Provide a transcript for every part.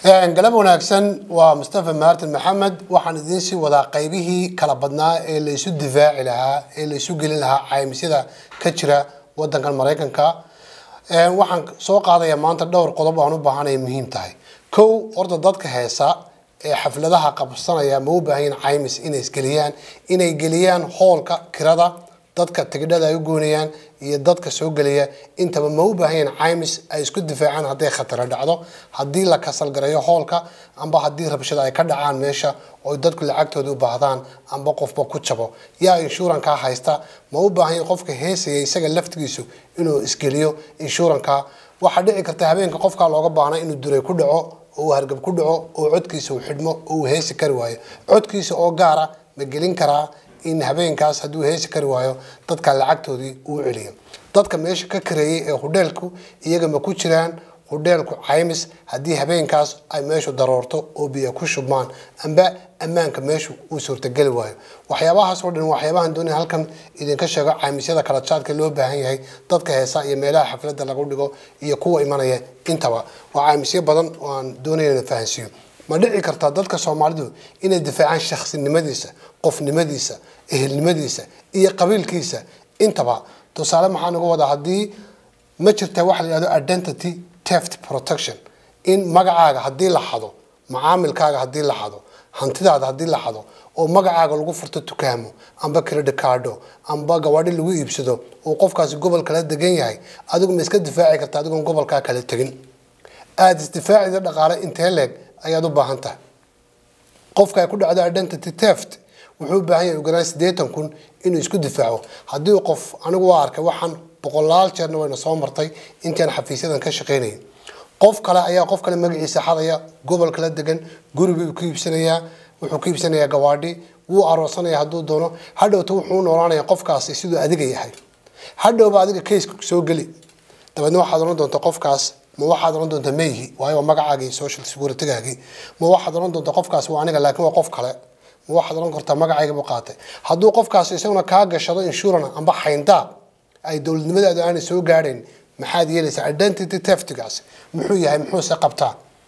galab wanaagsan waa mustafa maartin maxamed waxaan idiin sii wadaa qaybihii kala badnaa ee laysu difaaci lahaa ee laysu gelin lahaa caymisyada ka jira wadankan maraykanka waxaan soo qaadaya maanta dhowr qodob aan u baahanaya muhiim tahay kow horta dadka heesa ee xafladaha qabsanaya ma u baahan yihin caymis inay isgeliyaan inay geliyaan hoolka kirada dadka tigidhada ay u goonayaan iyo dadka soo gelaya intaba ma u baahan yihin caymis ay isku difaacaan hadday khatara dhacdo haddii la kasalgareeyo hoolka amba haddii rabshada ay ka dhacaan meesha oo dadku lacagtooda u baahdaan amba qofba ku jabo yaa inshuurankaa haysta ma u baahan yahin qofka heesaya isaga laftigiisu inuu isgeliyo inshuuranka waxaa dhici karta habeenka qofkaa looga baahna inuu duray ku dhaco oo uu hargab ku dhaco oo codkiisa uu xidhmo oo uu heesi kari waayo codkiisa oo gaara ma gelin karaa in habeenkaas hadduu heesi kari waayo dadka lacagtoodii uu celiyo dadka meesha ka kareeyay ee hudheelku iyaga ma ku jiraan hudheelku caymis haddii habeenkaas ay meeshu daroorto oo biyo ku shubmaan amba ammaanka meeshu uu suurtageli waayo waxyaabahaas oo dhan waxyaabahan doonaya halkan idinka sheego caymisyada kala jaadka loo baahan yahay dadka heesa iyo meelaha xafladda lagu dhigo iyo kuwa imanaya intaba waa caymisyo badan oo aan doonaya ina fahansiiyo ma dhici kartaa dadka soomaalidu inay difaacaan shaksinimadiisa qofnimadiisa ehelnimadiisa iyo qabiilkiisa intaba tusaale maxaan uga wadaa haddii ma jirta waxa la yihahdo identity teft protection in magacaaga haddii la xado macaamilkaaga haddii la xado hantidaada haddii la xado oo magacaaga lagu furto dukaamo amba credit cardo amba gawaadhi lagu iibsado oo qofkaasi gobol kala degan yahay adigu ma iska difaaci karta adigoon gobolkaa kala tegin aada isdifaacida dhaqaale intee leeg ayaad u baahan tahay qofka ay ku dhacdo identity teft wuxuu u baahan yahay uganaan siddeetan kun inuu isku difaaco haddii qof anigu waa arkay waxaan boqolaal jeerna wayna soo martay intaan xafiisyadan ka shaqaynayay qof kale ayaa qof kale magaciisa xadaya gobol kala degan guribuu ku iibsanayaa wuxuu ku iibsanayaa gawaadhi wuu aroosanaya hadduu doono hadhowta wuxuu u noolaanaya qofkaasi siduu adiga yahay hadhowba adiga kayska soo geli dabeedna waxaad oran doonta qofkaas ma waxaad oran doonta mayhi waayo waa magacaagii social securitygaagii ma waxaad oran doonta qofkaas waa aniga laakiin waa qof kale ma waxaad oran kartaa magacayga buu qaatay hadduu qofkaas isaguna kaa gashado insurance amba xayndaab ay dowladnimadaadu aanay soo gaadhayn maxaad yeelaysaa identity teftigaas muxuu yahay muxuuse qabtaa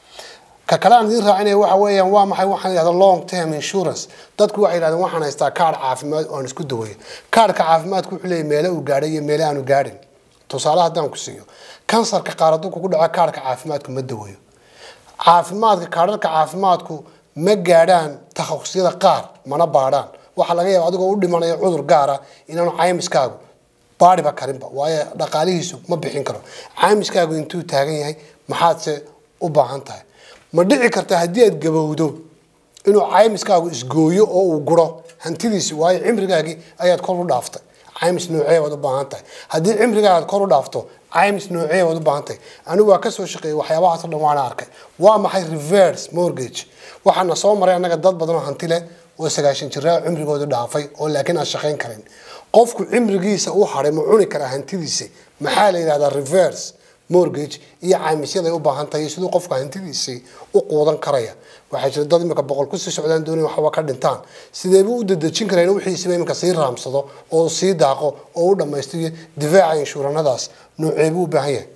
ka kale aan idiin raacinaya waxa weeyaan waa maxay waxaan yidhahda long term insurance dadku waxay yidhahdeen waxaan haystaa kaadh caafimaad oo aan isku daweeyo kaadhka caafimaadku wuxuu leeyahy meele uu gaadhay iyo meele aanu gaadhin tusaale haddaan ku siiyo kansarka qaar hadduu kugu dhaco kaadhka caafimaadku ma daweeyo caafimaadka kaadharka caafimaadku ma gaadhaan takhasusyada qaar mana baadhaan waxaa laga yaaba adigoo u dhimanaya cudur gaara inaanu caymiskaagu baadhiba karinba waayo dhaqaalihiisu ma bixin karo caymiskaagu intuu taagan yahay maxaadse u baahan tahay ma dhici karta haddii aad gabowdo inuu caymiskaagu isgooyo oo uu guro hantidiisi waayo cimrigaagii ayaad kor u dhaaftay caymis noocee waad u baahan tahay haddii cimrigaaga kor u dhaafto caymis noocee waad u baahan tahay anigu waa kasoo shaqeeyay waxyaabahaas oo dhan waana arkay waa maxay reverse mortgage waxaana soo maray annaga dad badan oo hanti leh oo sagaashan jiraa cimrigoodu dhaafay oo laakiin aan shaqayn karin qofku cimrigiisa u haray ma cuni karaa hantidiisa maxaa la yidhahdaa reverse mortgage iyo caymisyaday u baahan tahay siduu qofku hantidiisii u quudan karaya waxaa jira dad imika boqol kusii socdaan doonay waxba ka dhintaan sideebuu u dadejin karaa in wixiisiba imika sii raamsado oo sii daaqo oo u dhammaystiyo difaaca inshuuranadaas nooceebuu u baahan yahay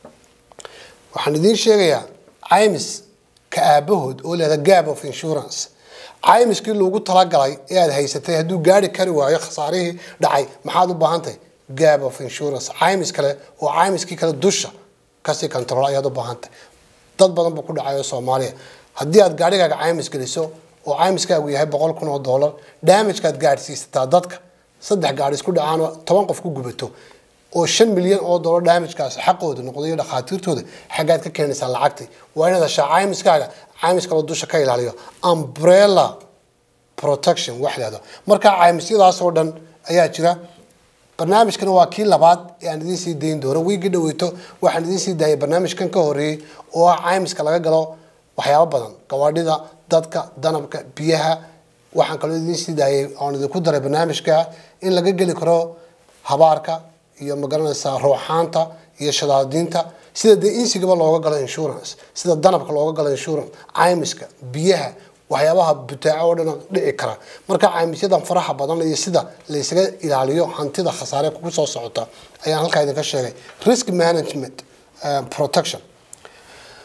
waxaan idiin sheegayaa caymis ka aabahood oo leeda gap of insurance caymiskii loogu talagalay ee aada haysatay hadduu gaari kari waayo khasaarihii dhacay maxaad u baahan tahay gap of insurance caymis kale oo caymiskii kale dusha kasii control ayaad u baahan tahay dad badan buu ku dhacayo soomaaliya haddii aad gaarigaaga caymis geliso oo caymiskaagu yahay boqol kun oo dollar damagekaad gaadhsiisataa dadka saddex gaari isku dhacaan oo toban qof ku gubato oo shan milyan oo dollar damagekaas xaqooda noqday iyo dhakhaatiirtooda xaggaad ka keenaysaa lacagti waa inaad heshaa caymiskaaga caymis kaloo dusha ka ilaaliyo umbrella protection wax lahdo marka caymisyadaas oo dhan ayaa jira barnaamijkana waa kii labaad ee aan idiin sii dayn doono wiigii dhaweyto waxaan idiin sii daayay barnaamijkan ka horeeyey oo ah caymiska laga galo waxyaabo badan gawaadhida dadka danabka biyaha waxaan kaloo idiin sii daayay oon idinku daray barnaamijka in laga geli karo habaarka iyo magaranaysaa ruuxaanta iyo shadaadiinta sida dee insigaba looga galo insurance sida danabka looga galo insurance caymiska biyaha waxyaabaha butaaco oo dhan dhici kara marka caymisyadan faraha badan iyo sida laysaga ilaaliyo hantida khasaare kugu soo socota ayaan halkaa idinka sheegay risk management protection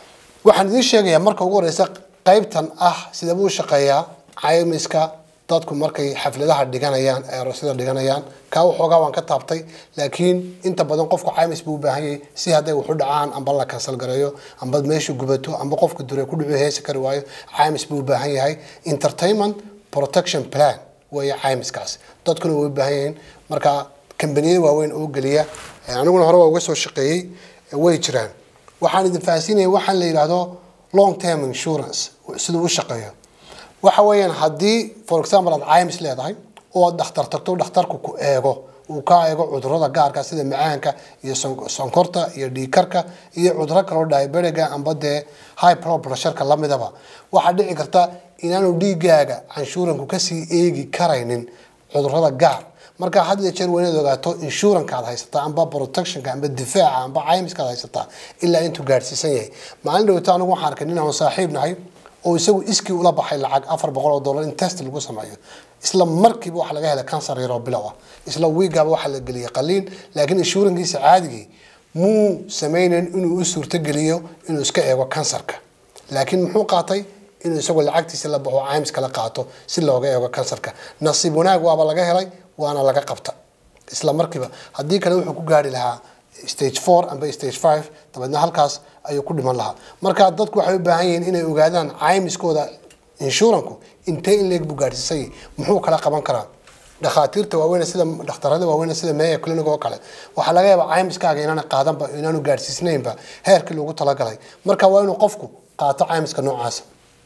waxaan idiin sheegayaa marka ugu horeysa qaybtan ah sidee buu u shaqeeyaa caymiska dadku markay xafladaha dhiganayaan ee aroosyada dhiganayaan kaa waxoogaa waan ka taabtay laakiin inta badan qofku caymis buu u baahan yahay si hadday wax u dhacaan amba la kansal gareeyo amba meeshu gubato amba qofka dure ku dhicu heesi kari waayo caymis buu u baahan yahay entertainment protection plan weeye caymiskaas dadkuna way u baahan yihiin marka kambaniyada waaweyn oo geliya aniguna hore waa uga soo shaqeeyey way jiraan waxaan idin fahansiinaya waxaan la yidhaahdo long term insurance siduu u shaqeeyo waxa weeyaan haddii for example aad caymis leedahay oo aad dhakhtar tagto dhakhtarku ku eego uu ka eego cudurada gaarka sida macaanka iyo sonkorta iyo dhiikarka iyo cuduro kaloo diabetiga amba dee high blood pressureka lamidaba waxaa dhici karta inaanu dhiigaaga canshuuranku kasii eegi karaynin cudurada gaar marka had iyo jeer waa inaad ogaato insuranka aad haysataa amba protectionka amba difaaca amba caymiska aad haysataa ilaa intuu gaadhsiisan yahay maalin dhawata anigu waxaan arkay nin aan saaxiib nahay oo isagu iskii ula baxay lacag afar boqol oo dollar in test lagu sameeyo isla markiiba waxaa laga helay cancer yaroo bilow ah isla wiigaba waxaa la geliyay qaliin laakiin insurankiisa caadigii muu sameynayn inuu u suurtogeliyo inuu iska eego kansarka laakiin muxuu qaatay inuu isagoo lacagtiisa la baxo caymis kala qaato si looga eego kansarka nasiib wanaag waaba laga helay waana laga qabta isla markiiba haddii kale wuxuu ku gaari lahaa stage four amba stage five dabeedna halkaas ayuu ku dhiman lahaa marka dadku waxay u baahan yihiin inay ogaadaan caymiskooda inshuranku intee in leeg buu gaadhsiisay muxuu kala qaban karaa dhakhaatiirta waaweyn sida dhakhtarada waaweyn sida meya clinic oo kale waxaa laga yaabaa caymiskaaga inaana qaadanba inaanu gaadhsiisnaynba heerkii loogu talagalay marka waa inuu qofku qaato caymiska noocaasa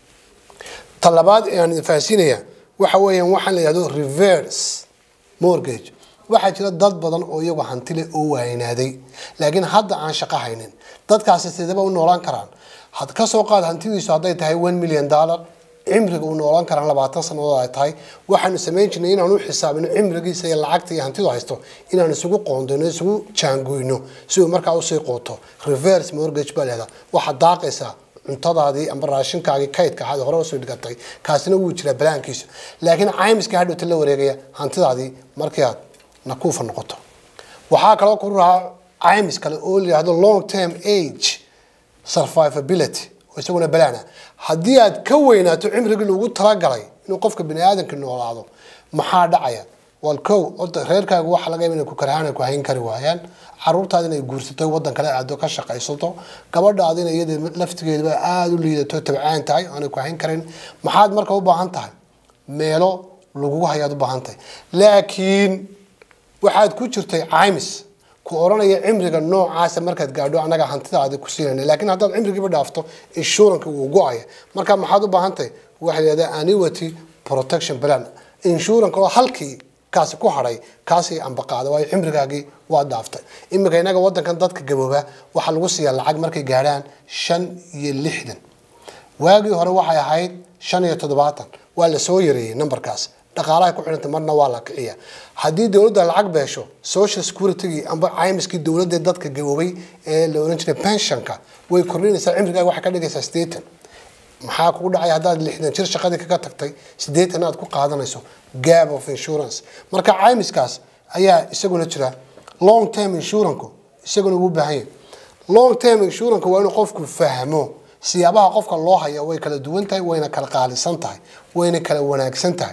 ta labaad ee aan idin fahansiinaya waxa weeyaan waxaan la yihahdo reverse mortgage waxaa jira dad badan oo iyagu hantile oo waaynaaday laakiin hadda aan shaqo haynin dadkaasi sidaba u noolaan karaan had ka soo qaad hantidiisu hadday tahay one million dollar cimriga uu noolaan karaan labaatan sannadood ay tahay waxaanu samayn jirnay inaan u xisaabino cimrigiisa iyo lacagta iyo hantidu haysto inaan isugu qoondayno isugu jaangoyno si uu markaa usii quuto reverse mortgage baa leedaa waxaad daaqaysaa cuntadaadii amba raashinkaagii kaydka ahaad hore usoo dhigatay kaasina wuu jiraa balaankiisa laakiin caymiska hadhowta la wareegaya hantidaadii markii aad nakuufa noqoto waxaa kaloo ku rahaa caymis kale oo la yihahdo long term age survivability oo isaguna balaana haddii aad ka weynaato cimrigii loogu talagalay inuu qofka bini aadamka noolaado maxaa dhacaya wal kow horta reerkaagu waxa laga yaaba inay ku karhaan ku hayn kari waayaan caruurtaada inay guursato waddan kale aado ka shaqaysato gabadhaadina iyada laftigeedaba aada u liidato tabcaan tahay aanay ku hayn karin maxaad marka u baahan tahay meelo lagugu hayaad u baahan tahay laakiin waxaad ku jirtay caymis ku oranaya cimriga noocaasa markaad gaadho anaga hantidaadi ku siinayna laakiin haddaad cimrigiiba dhaafto inshuranka wuu go-aya marka maxaad u baahan tahay waxaa la yihahdaa annuity protection plan inshuranka oo halkii kaasi ku hadhay kaasi ambaqaada waayo cimrigaagii waa dhaaftay iminka inaga wadankan dadka gabooba waxaa lagu siiyaa lacag markay gaadhaan shan iyo lixdan waagii hore waxay ahayd shan iyo toddobaatan waa la soo yareeyey numberkaas dhaqaalaha ku xidhanta marna waa la kiciya haddii dowladda lacag beesho social security amba caymiskii dowladda dadka gaboobay ee la oran jiray pensionka way kordhinaysaa cimrigaaga waxay ka dhigaysaa sideetan maxaa kugu dhacay haddaad lixdan jir shaqadii kaga tagtay sideetan aad ku qaadanayso gap of insurance marka caymiskaas ayaa isaguna jira long term insuranku isaguna wuu baahan yahay long term insuranku waa inuu qofku fahmo siyaabaha qofka loo haya way kala duwan tahay wayna kala qaalisan tahay wayna kala wanaagsan tahay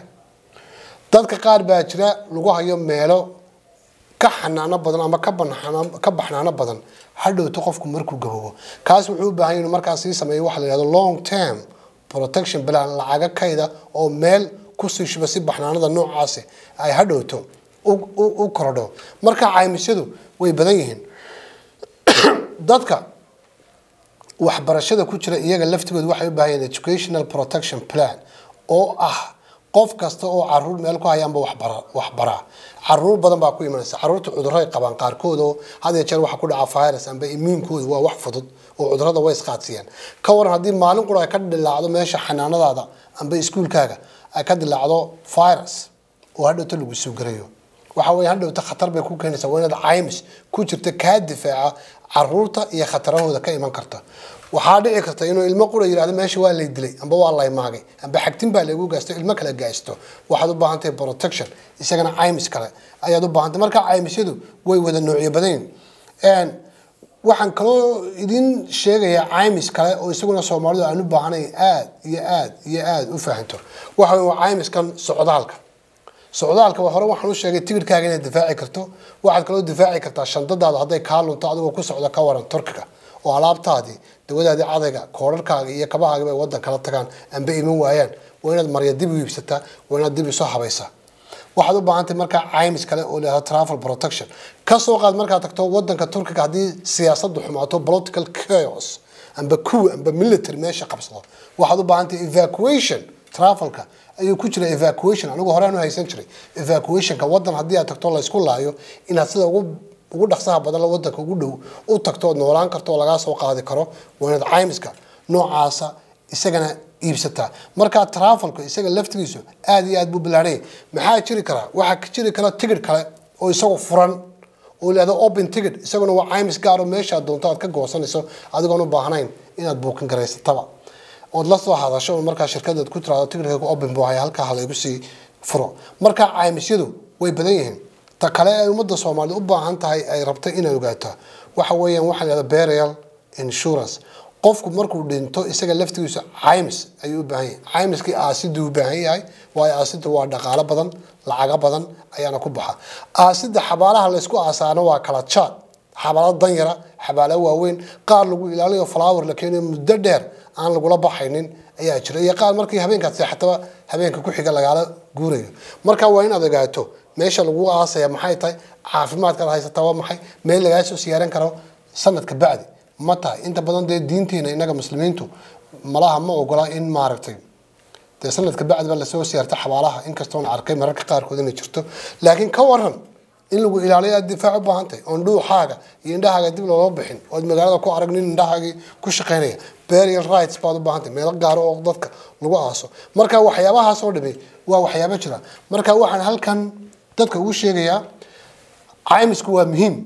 dadka qaar baa jira lagu hayo meelo ka xanaano badan ama ka banaan ka baxnaano badan hadhowto qofku markuu gaboobo kaas wuxuu u baahan yahay inuu markaas sii sameeyo waxa la yihahdo long term protection plan lacaga kayda oo meel kusii shuba si baxnaanada noocaasi ay hadhowto u korodho marka caymisyadu way badan yihiin dadka waxbarashada ku jira iyaga laftigooda waxay u baahan yihiin educational protection plan oo ah qof kasta oo caruur meel ku haya amba waxbara waxbaraa caruur badan baa ku imanaysa caruurta cudurray qabaan qaarkood oo had iyo jeer waxa ku dhaca virus amba immuunkooda waa wax fudud oo cudurada way isqaadsiiyaan ka waran haddii maalin qura ay ka dilaacdo meesha xanaanadaada amba iskuulkaaga ay ka dilaacdo virus oo hadhowta lagu soo garayo waxa weeye hadhowta khatar bay ku keenaysaa waa inaad caymis ku jirta kaa difaaca caruurta iyo khatarahooda ka iman karta waxaa dhici karta inuu ilmo qura yidhahdo meesha waa lay dilay amba waa lay maagay amba xagtin baa laygu gaasto ilmo kale gaasto waxaad u baahan tahay protection isagana caymis kale ayaad u baahan tahay marka caymisyadu way wada noocyo badan yihiin waxaan kaloo idin sheegayaa caymis kale oo isaguna soomaalidu aan u baahanayn aad iyo aad iyo aad u fahanto waxa waa caymiskan socdaalka socdaalka waa hore waxaan u sheegay tigidhkaaga inaad difaaci karto waxaad kaloo difaaci kartaa shandadaada hadday kaa lunto adigoo ku socda ka waran turkiga oo alaabtaadii dawadaadii cadayga koodharkaaga iyo kabahaagiba ay waddan kala tagaan amba iman waayaan waa inaad marya dib u iibsataa waa inaad dib isoo habaysaa waxaad u baahantay markaa caymis kale oo leedaha travel protection ka soo qaad markaad tagto wadanka turkiga haddii siyaasaddu xumaato political chaos amba coup amba military meesha qabsado waxaad u baahantay evacuation travelka ayuu ku jira evacuation anigu horaan u haysan jiray evacuationka wadan haddii aad tagto laysku laayo inaad sida ugu ugu dhaqsaha badan la wadanka ugu dhow u tagto ood noolaan karto oo lagaa soo qaadi karo waa inaad caymiska noocaasa isagana iibsataa markaa travelku isaga laftigiisu aad iyo aad buu bilaaraya maxaa jiri karaa waxaa ka jiri kara tigidh kale oo isagu furan oo leeda open ticket isaguna waa caymis gaar oo meeshaad doonto aad ka goosanayso adigoon u baahnayn inaad buukin garaysataba ood la soo hadasho markaa shirkadaad ku tiraado tigidhkaygu open buu haya halkaa halaygu sii furo markaa caymisyadu way badan yihiin ta kale ay ummadda soomaaliyed u baahan tahay ay rabto inaad ogaato waxa weeyaan waxaa leeda burial insurance qofku markuu dhinto isaga laftigiisa caymis ayuu u baahan yahay caymiskii aasiduu u baahan yahay waayo aasidda waa dhaqaalo badan lacago badan ayaana ku baxa aasidda xabaalaha laysku aasaano waa kala jaad xabaalo danyara xabaalo waaweyn qaar lagu ilaaliyo flower la keenayo muddo dheer aan lagula baxaynin ayaa jira iyo qaar markii habeenkaad seexataba habeenka ku xiga lagaala guurayo marka waa inaad ogaato meesha lagu aasaya maxay tahay caafimaadkaad haysataa waa maxay meel lagaa soo siyaaran karo sanadka bacdi ma tahay inta badan dee diinteena innaga muslimiintu malaha ma ogola in maaragtay dee sanadka bacdi ba lasoo siyaarta xabaalaha inkastoona arkay mararka qaarkood inay jirto laakiin ka waran in lagu ilaaliyo aad difaac u baahan tahay oon dhuuxaaga iyo indhahaaga dib looga bixin ood magaalada ku arag nin indhahaagii ku shaqaynaya burial rights baad u baahan tahay meelo gaaro oo dadka lagu aaso marka waxyaabahaas oo dhami waa waxyaabo jira marka waxaan halkan dadka ugu sheegayaa caymisku waa muhiim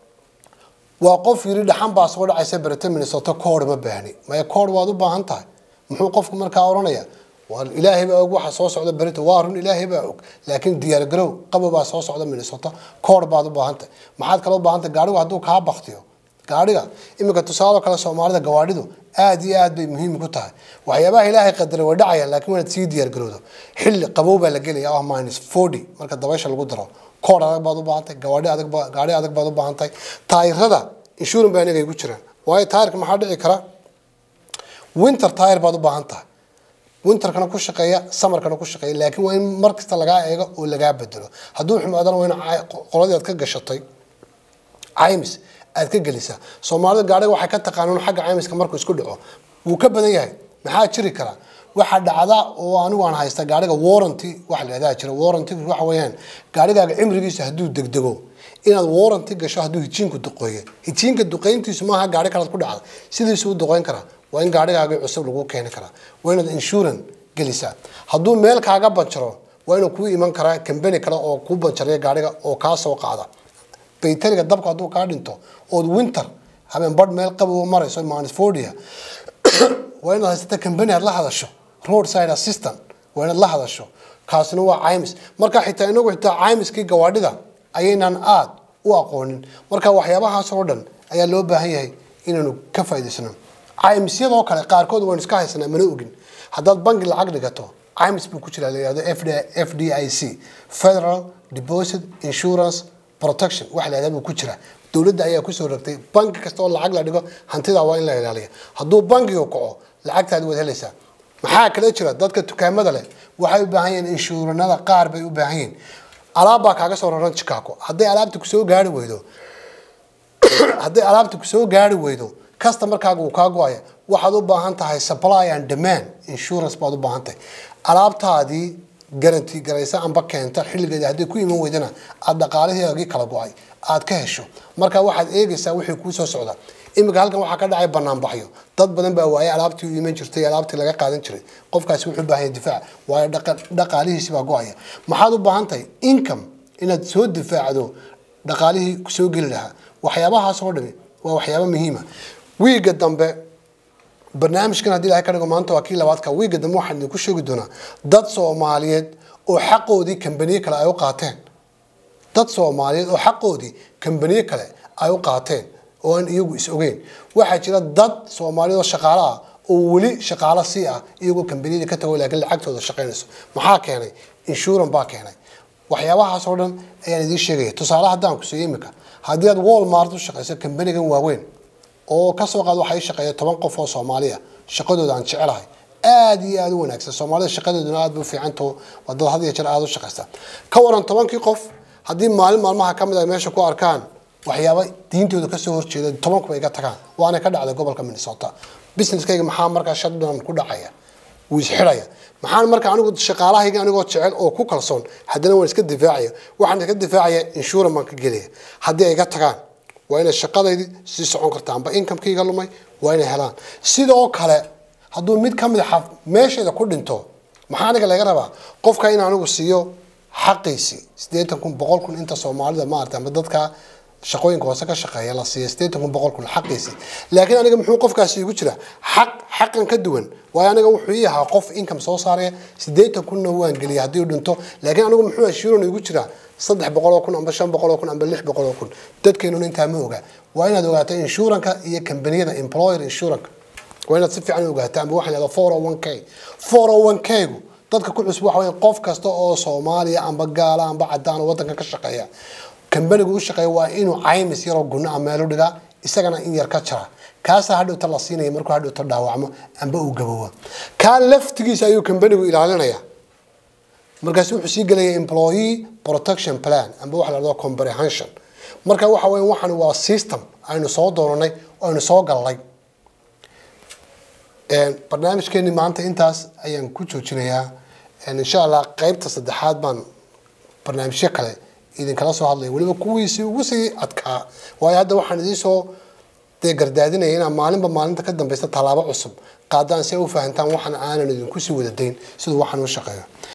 waa qof yiri dhaxan baa soo dhacaysa berita minnesota koor ma baahni maya koor waad u baahan tahay muxuu qofku markaa oranaya waa ilaahay baa og waxa soo socda berita waa run ilaahay baa og laakiin diyaar garow qabo baa soo socda minnesota koor baad u baahan tahay maxaad kale u baahan tahay gaarigu hadduu kaa baktiyo gaariga iminka tusaalo kale soomaalida gawaadhidu aad iyo aad bay muhiim ku tahay waxyaabaha ilaahay qadaray way dhacayaan laakiin waanaad sii diyaar garowdo xilli qabow baa la gelaya ah minus forty marka dabaysha lagu daro koor adag baad u baahan tahay gawaadhi adag baa gaari adag baad u baahan tahay taayirada insurance baa inaga igu jiraan waayo taayirka maxaa dhici kara winter tire baad u baahan tahay winterkana ku shaqeeya samarkana ku shaqeeya laakiin waa in mar kasta lagaa eego oo lagaa bedelo hadduu xumaadana waa in qoladii aad ka gashatay caymis aad ka gelisaa soomaalida gaadhiga waxay ka taqaanaan xagga caymiska markuu isku dhaco wuu ka badan yahay maxaa jiri kara waxaa dhacda oo anigu aan haysta gaadhiga warranty waxa la yidhahdaa jira warranty waxa weeyaan gaadhigaaga cimrigiisa hadduu degdego inaad warranty gasho hadduu hijiinku duqeeyo hijiinka duqeyntiisu maaha gaadhi kalaad ku dhacda sidiisu u duqeyn karaa waa in gaadhigaagii cusub lagu keeni karaa waa inaad insurance gelisaa hadduu meel kaaga banjaro waa inuu kuu iman karaa kambani kale oo kuu banjaraya gaadhiga oo kaa soo qaada baytariga dabka hadduu kaa dhinto ood winter habeen badh meel qabow marayso manisfordia waa inaad haysata kambani aad la hadasho roadside assistant waa inaad la hadasho kaasina waa caymis marka xitaa inagu xitaa caymiskii gawaadhida ayaynan aad u aqoonin marka waxyaabahaas oo dhan ayaa loo baahan yahay inaanu ka faa'idaysano caymisyadoo kale qaarkood waynu iska haysanaa mana ogin haddaad bangi lacag dhigato caymis buu ku jiraa la yihahdo f d i c federal deposit insurance protection wax la yihahda buu ku jiraa dowladda ayaa kusoo rogtay banki kasta oo lacag la dhigo hantidaa waa in la ilaaliya hadduu bankigu kaco lacagtaadi waad helaysaa maxaa kala jira dadka dukaamada leh waxay u baahan yihiin inshuuranada qaar bay u baahan yihiin alaab baa kaaga soo raran chicago hadday alaabta kusoo gaari weydo hadday alaabta kusoo gaari weydo customarkaaga uu kaa go-aya waxaad u baahan tahay supply and demand insurance baad u baahan tahay alaabtaadii garanti garaysa amba keenta xilligeeda hadday ku iman weydana aada dhaqaalaheegii kala go-ay aad ka hesho marka waxaad eegaysaa wixii kuu soo socda iminka halkan waxaa ka dhacay banaanbaxyo dad badan baa waayay alaabtii u iman jirtay alaabtii laga qaadan jiray qofkaasi wuxuu u baahan yahay difaac waayo dhaqaalihiisi baa go-aya maxaad u baahan tahay income inaad soo difaacdo dhaqaalihii kusoo geli lahaa waxyaabahaas oo dhami waa waxyaabo muhiima wiiga dambe barnaamijkan haddii ilahay ka dhigo maanta waa kii labaadka wiiga dambe waxaan idinku sheegi doonaa dad soomaaliyeed oo xaqoodii kambaniye kale ay u qaateen dad soomaaliyeed oo xaqoodii kambaniye kale ay u qaateen oo aan iyagu is ogeyn waxaa jira dad soomaaliyad oo shaqaale ah oo weli shaqaalo sii ah iyagoo kambaniyada ka tago laakiin lacagtooda shaqaynayso maxaa keenay inshuran baa keenay waxyaabahaas oo dhan ayaan idiin sheegaya tusaale haddaan ku siiyo imika haddii aad walmart u shaqayso kambanigan waaweyn oo kasoo qaad waxay shaqeeya toban qof oo soomaaliya shaqadooda aan jecelahay aad iyo aad u wanaagsan soomaalida shaqadeeduna aad bay u fiicantaho waa dad had iyo jeer aad u shaqaysta ka waran tobankii qof haddii maalin maalmaha ka mid ay meesha ku arkaan waxyaaba diintooda kasoo horjeeda tobankuba iga tagaan waana ka dhacday gobolka minnesota businesskayga maxaa markaa shutdown ku dhacaya wuu isxidhaya maxaan marka anigu shaqaalahayga anigoo jecel oo ku kalsoon haddana waan iska difaacaya waxaan iska difaacaya inshuran baan ka gelaya haddii ay iga tagaan waa inay shaqadaydii sii socon karta amba inkamekayga lumay waa inay helaan sidoo kale hadduu mid ka mid a meesheeda ku dhinto maxaa aniga laga rabaa qofka in anigu siiyo xaqiisii siddeetan kun boqol kun inta soomaalida maarata amba dadka shaqooyinka hoose ka shaqeeya la siiya siddeetan kun boqol kun xaqiisii laakiin aniga muxuu qofkaasi igu jira xaq xaqan ka duwan waayo aniga wuxuu ii ahaa qof income soo saaraya siddeetan kunna waan geliya haddii uu dhinto laakiin anigu muxuu ashuuran igu jiraa saddex boqol oo kun amba shan boqol oo kun amba lix boqol oo kun dadkeenuna intaa ma oga waa inaad ogaato inshuranka iyo kambaniyada employer inshuranka waa inaad si fiican ogaato amba waxaa lahada four o one k four o one k gu dadka ku cusub waxa weya qof kasta oo soomaaliya amba gaala amba cadaan oo waddanka ka shaqeeya kambanigu u shaqeeya waa inuu caymis yaroo gunno a meelu dhigaa isagana in yar ka jara kaasaa hadhowta la siinaya markuu hadhowta dhaawacmo amba uu gaboobo kaa laftigiisa ayuu kambanigu ilaalinaya markaasi wuxuu sii gelaya employee protection plan amba waxa la dhahdo comprehension marka waxa weya waxan waa system aynu soo doonanay oo aynu soo gallay barnaamijkeeni maanta intaas ayaan ku joojinayaa insha allah qeybta saddexaad baan barnaamijyo kale idinkala soo hadlaya weliba kuwiisii ugu sii adkaa waayo hadda waxaan idiinsoo dee gardaadinaya inaa maalinba maalinta ka dambeysta tallaabo cusub qaadaan si ay u fahantaan waxaan aanan idinku sii wada dayn siduu waxaan u shaqeeyo